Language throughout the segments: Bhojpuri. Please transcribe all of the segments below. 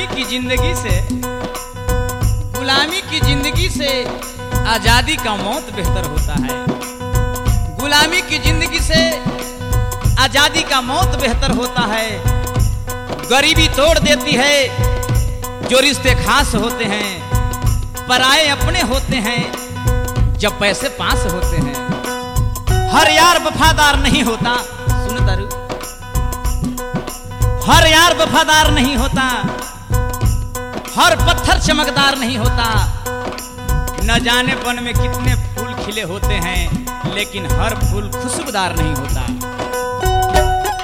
गुलामी की जिंदगी से गुलामी की जिंदगी से आजादी का मौत बेहतर होता है गुलामी की जिंदगी से आजादी का मौत बेहतर होता है गरीबी तोड़ देती है जो रिश्ते खास होते हैं पराए अपने होते हैं जब पैसे पास होते हैं हर यार वफादार नहीं होता सुन तारू हर यार वफादार नहीं होता हर पत्थर चमकदार नहीं होता न जाने वन में कितने फूल खिले होते हैं लेकिन हर फूल खुशबूदार नहीं होता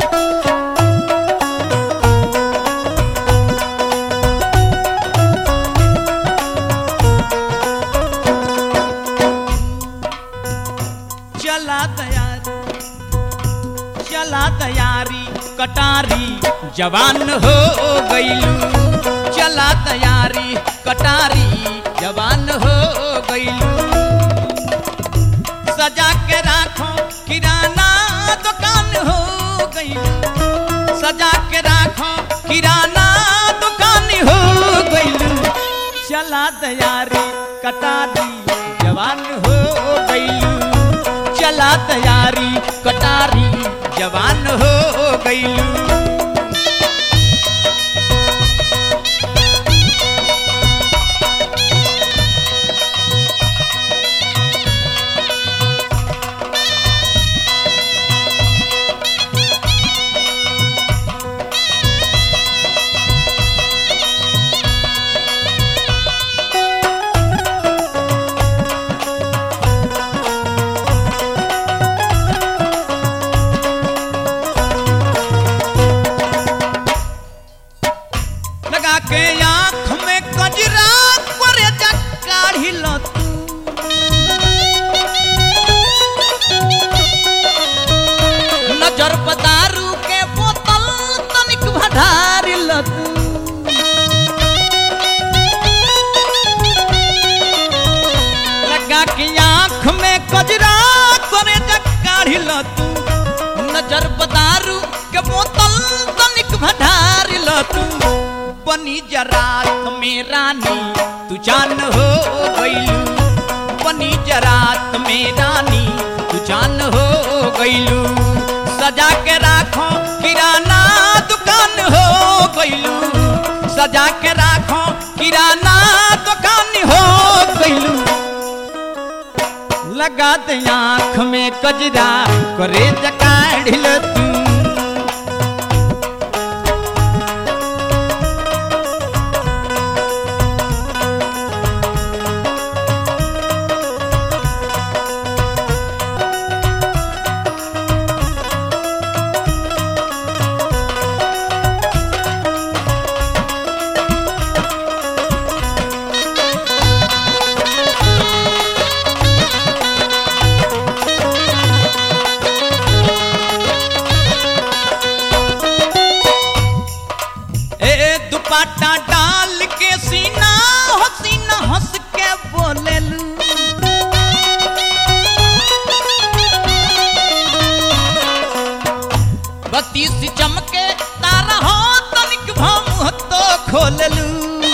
चला तैयारी चला तैयारी कटारी जवान हो गईलू चला तैयारी कटारी जवान हो गईलू सजा के राखो किराना दुकान हो गईलू सजा के राखो किराना दुकान हो गईलू चला तैयारी कटारी जवान हो गईलू चला तैयारी कटारी जवान हो गईलू लगा के आंख में कजरा करे काढ़ी लो तू नजर पदारू के बोतल तनिक भधार लो तू लगा के आंख में कजरा करे काढ़ी लो तू नजर पदारू के बोतल तनिक भधार लो तू बनी जरात में रानी तू जान हो गईलू बनी जरात में रानी तू जान हो गईलू सजा के राखो किराना दुकान हो गईलू सजा के राखो किराना दुकान हो गईलू लगा दे आँख में कजरा करे जकाढ़ तू ए दुपट्टा डाल के सीना हो सीना हंस के बोलेलू बत्तीस चमके तारा हो तनिक भाम तो खोललू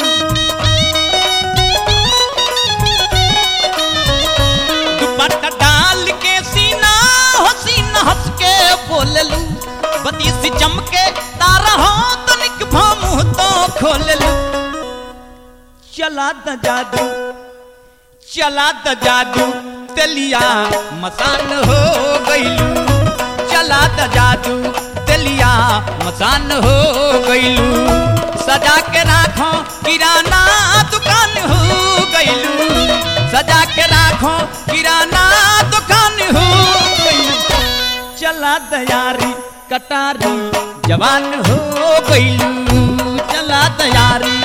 दुपट्टा डाल के सीना हो सीना हंस के बोललू बत्तीस चमके तारा हो तनिक भाम तो खोललू चला द जादू चला द जादू तेलिया मसान हो गईलू चला द जादू तेलिया मसान हो गईलू सजा के राखो किराना दुकान हो गईलू सजा के राखो किराना दुकान हो गईलू चला तैयारी कटारी जवान हो गईलू चला तैयारी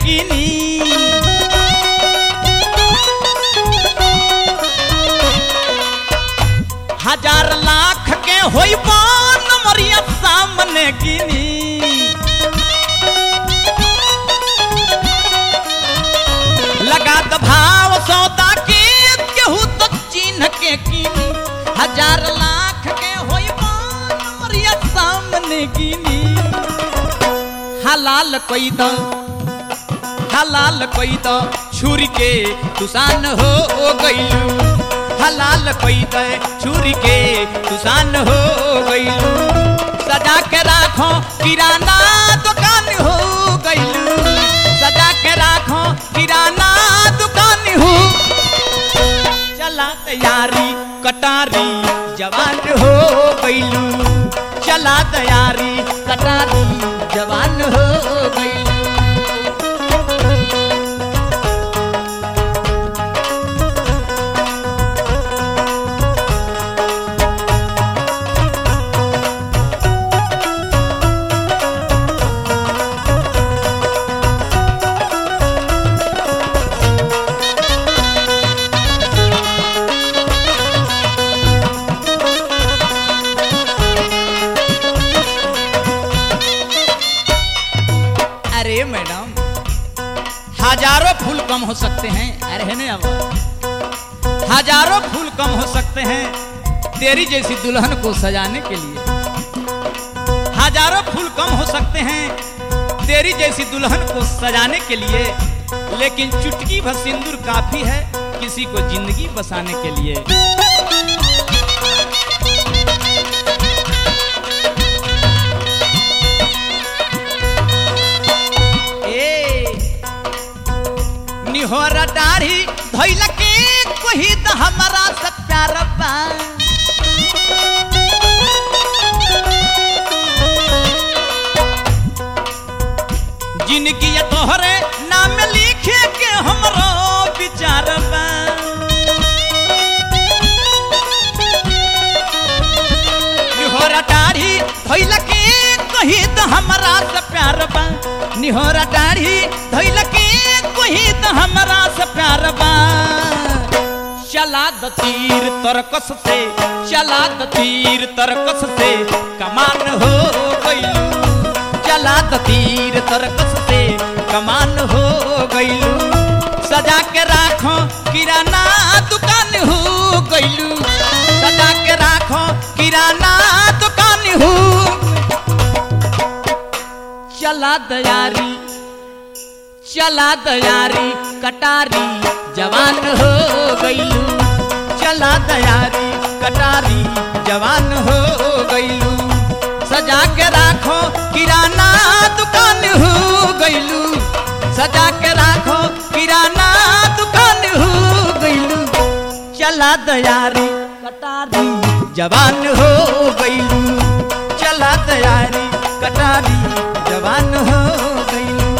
गिनी हजार लाख के होई बान मरिया सामने गिनी लगा द भाव सौदा के केहू तो चिन्ह के कीनी हजार लाख के होई बान मरिया सामने गिनी हलाल कोई तो हलाल कोई तो छुरी के तुसान हो गईलू हलाल कोई तो छुरी के तुसान हो गईलू सजा के राखो किराना दुकान हो गईलू सजा के राखो किराना दुकान हो चला तैयारी कटारी जवान हो गईलू चला तैयारी कटारी जवान हो गईलू अरे मैडम हजारों फूल कम हो सकते हैं अरे है नहीं अब हजारों फूल कम हो सकते हैं तेरी जैसी दुल्हन को सजाने के लिए हजारों फूल कम हो सकते हैं तेरी जैसी दुल्हन को सजाने के लिए लेकिन चुटकी भर सिंदूर काफी है किसी को जिंदगी बसाने के लिए ए निहोरा दाढ़ी धैल के कोही त हमारा से प्यार बा जिंदगी ये तोहरे नाम लिखे के हमरो विचार बा निहोरा दाढ़ी धैल के कही त हमरा से प्यार बा निहोरा दाढ़ी धैल के कही त हमरा से प्यार बा चला द तीर तरकस से चला द तीर तरकस से कमान हो गईलू चला द तीर तरकस से कमान हो गईलू सजा के राखो किराना दुकान हो गईलू सजा के राखो किराना दुकान हो चला दयारी चला दयारी कटारी जवान हो गईलू चला दयारी कटारी जवान हो गईलू सजा के राखो किराना दुकान हो गईलू सजा के राखो किराना दुकान हो गईलू चला दयारी कटारी जवान हो गईलू चला दयारी कटारी जवान हो गईलू